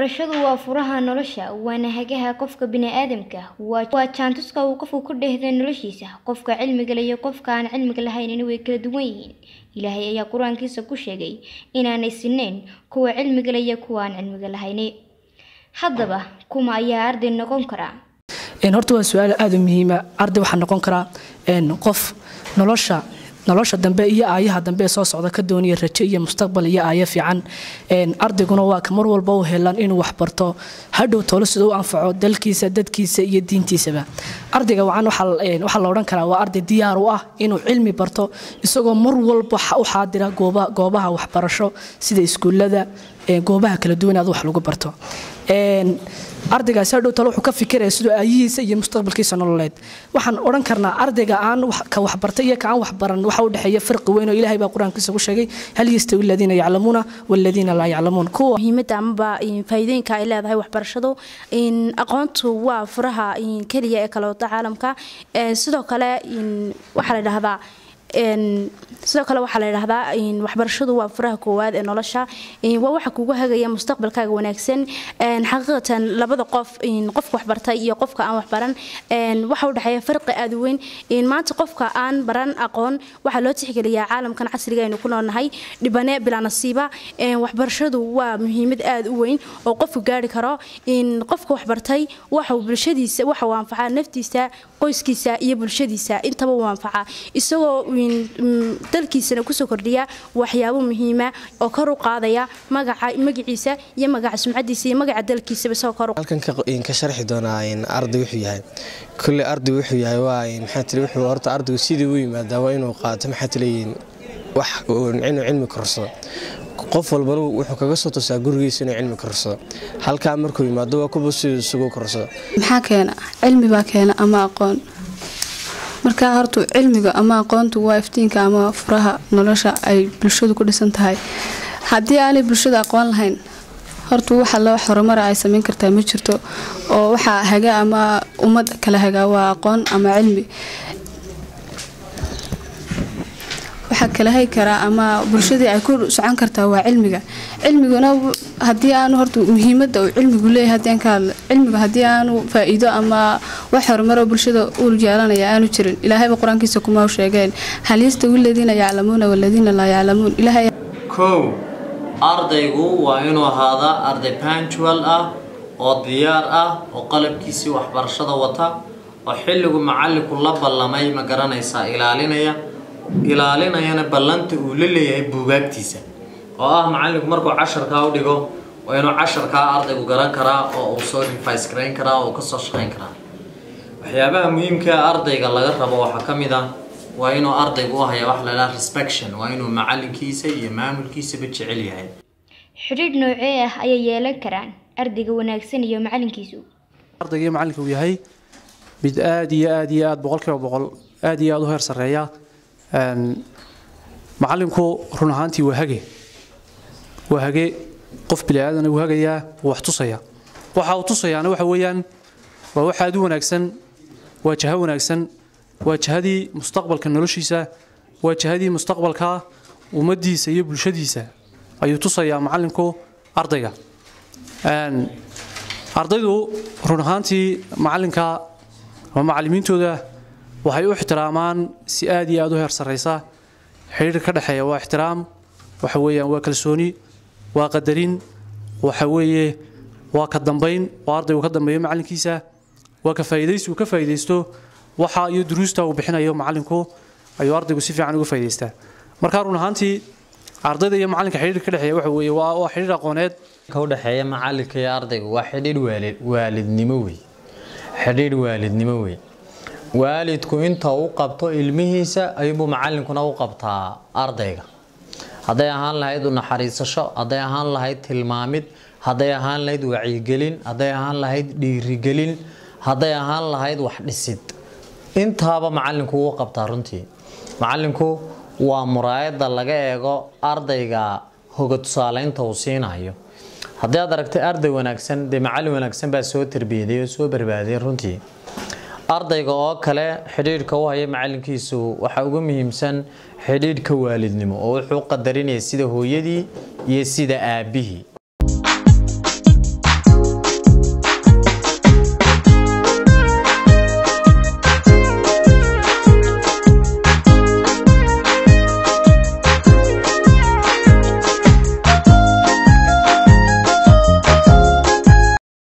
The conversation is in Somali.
Waxbarashadu waa furaha nolosha, waana hagaha qofka bini'aadamka. Waa jaantuska uu qofku ku dheehdo noloshiisa. Qofka cilmiga leh iyo qofka aan cilmiga lahayn way kala duwan yihiin. Ilaahay ayaa Qur'aankiisa ku sheegay inaanay sinnayn kuwa cilmiga leh iyo kuwa aan cilmiga lahayn. Haddaba, kuma ayaa arday noqon kara? horta waa su-aal aada u muhiima arday waxaa noqon karaa qof nolosha nolosha dambe iyo aayaha dambe ee soo socda ka doonaya rajo iyo mustaqbal iyo aayo fiican ardayguna waa ka mar walba u helan inuu waxbarto hadhow tolo sida u anfaco dalkiisa dadkiisa iyo diintiisaba ardayga wacan waxaa la odhan karaa waa arday diyaar u ah inuu cilmi barto isagoo mar walba u xaadira goobaha waxbarasho sida iskuullada goobaha kala duwan aad wax lagu barto ardaygaasi hadhow talo wuxuu ka fikiraya sidoo aayihiisa iyo mustaqbalkiisa nololeed waxaan odhan karnaa ardayga aan ka waxbartay iyo ka aan waxbaran waxa u dhexeeya farqi weyn oo ilaahay baa qur-aankiisa ku sheegay hal yastawi aladiina yaclamuuna waladiina laa yaclamuun kuwa muhiimadda amaba faa'iidooyinka ay leedahay waxbarashadu aqoontu waa furaha keliya ee kala wada caalamka sidoo kale waxaa la dhahdaa sidoo kale waxaa la yidhahdaa waxbarashadu waa furaha koowaad ee nolosha waa waxa kugu hagaya mustaqbalkaaga wanaagsan xaqiiqatan labada qof qofka waxbartay iyo qofka aan waxbaran waxa u dhexeeya farqi aada u weyn maanta qofka aan baran aqoon waxaa loo tixgeliyaa caalamkan casriga aynu ku noolnahay dhibane bilaa nasiiba waxbarashadu waa muhiimad aada u weyn oo qofku gaari karo qofka waxbartay waxau bulshadiisa waxa uu anfacaa naftiisa qoyskiisa iyo bulshadiisa intaba uu anfacaa isagoo dalkiisana kusoo kordhiya waxyaabo muhiima oo kor u qaadaya magaca magaciisa iyo magaca sumcadiisa iyo magaca dalkiisaba isagoo kor halkan ka sharxi doonaa arday wuxuu yahay kulle arday wuxuu yahay waa maxaa tiri wuxuu horta ardaygu sidii u yimaadaa waa inuu qaato maxaa tileeyihin wax inuu cilmi korsado qof walbana wuxuu kaga soo tusaa gurigiisa inuu cilmi korsado halkaa markuu yimaado waa kuba siduu isugu korsado maxaa keena cilmi baa keena ama aqoon markaa horta cilmiga ama aqoontu waa iftiinka ama furaha nolosha ay bulshadu ku dhisan tahay haddii aanay bulshada aqoon lahayn horta waxa loo horumara ay samayn kartaa ma jirto oo waxaa haga ama ummad kala hagaa waa aqoon ama cilmi waxaa kala hagi karaa ama bulshadii ay ku socon kartaa waa cilmiga cilmiguna haddii aanu horta muhiimada uu cilmigu leeyahay haddii aan ka hadla cilmiga haddii aanu faa-iido ama wax horumaroo bulshada uu yeelanaya aanu jirin ilaahayba qur-aankiisa kuma sheegeen hal yastawi aladiina yaclamuuna waladiina laa yaclamuun ilaahay kow ardaygu waa inuu ahaadaa arday pantual ah oo diyaar ah oo qalabkiisii waxbarashada wata oo xilligu macallinku la ballamay ma garanaysaa ilaalinaya ilaalinayana ballanta uu la leeyahay buugaagtiisa oo ah macallinku markuu casharkaa u dhigo waa inuu casharkaa ardaygu garan karaa oo uu soo rifais garayn karaa oo uu kasoo shaqayn karaa waxyaabaha muhiimkaa ardayga laga rabo waxaa ka mid ah waa inuu ardaygu u haya wax ladhaha respection waa inuu macallinkiisa iyo maamulkiisaba jecel yahay Xidhiidh noocee ah ayay yeelan karaan ardayga wanaagsan iyo macallinkiisu? ardayga iyo macallinka uu yahay mid aad iyo aad iyo aad boqolkiiba boqol aad iyo aad u heer sarreeya macallinku run ahaantii waa hage waa hage qof biniaadana wuu hagayaa wuu wax tusaya waxa uu tusayaana waxa weeyaan waa wax aad u wanaagsan waa jaho wanaagsan waa jahadii mustaqbalka noloshiisa waa jahadii mustaqbalka ummaddiisa iyo bulshadiisa ayuu tusayaa macallinku ardayga ardaydu run ahaantii macallinka ama macallimiintooda waxay u ixtiraamaan si aad iyo aad u heer sarraysa xidhiirka ka dhexeeya waa ixtiraam waxa weeyaan waa kalsooni waa qadarin waxa weeye waa ka dambayn waa ardaygu ka dambeeyo macallinkiisa waa ka faa'iidaysi uu ka faa'iidaysto waxa iyo duruusta uu bixinayo macallinku ayuu ardaygu si fiican uga faa'iidaystaa marka run ahaantii ardayda iyo macallinka xidhiirka ka dhexeeya waxa weeye waa waa xidhiir aqooneed ka u dhexeeya macallinka iyo ardayga waa xidhiidh waalid waalidnimo wey xidhiidh waalidnimo wey waalidku inta u qabto ilmihiisa ayuubuu macallinkuna u qabtaa ardayga hadday ahaan lahayd u naxariisasho hadday ahaan lahayd tilmaamid hadday ahaan lahayd wacyigelin hadday ahaan lahayd dhiirigelin hadday ahaan lahayd wax dhisid intaaba macallinku wuu qabtaa runtii macallinku waa muraayadda laga eego ardayga hoga tusaaleynta uu siinayo haddii aad aragtay arday wanaagsan dee macallin wanaagsan baa soo tarbiyaday oo soo barbaadiyay runtii ardayga oo kale xidhiidhka u haya macallinkiisu waxaa ugu muhiimsan xidhiidhka waalidnimo oo wuxuu qadarinaya sida hooyadii iyo sida aabbihii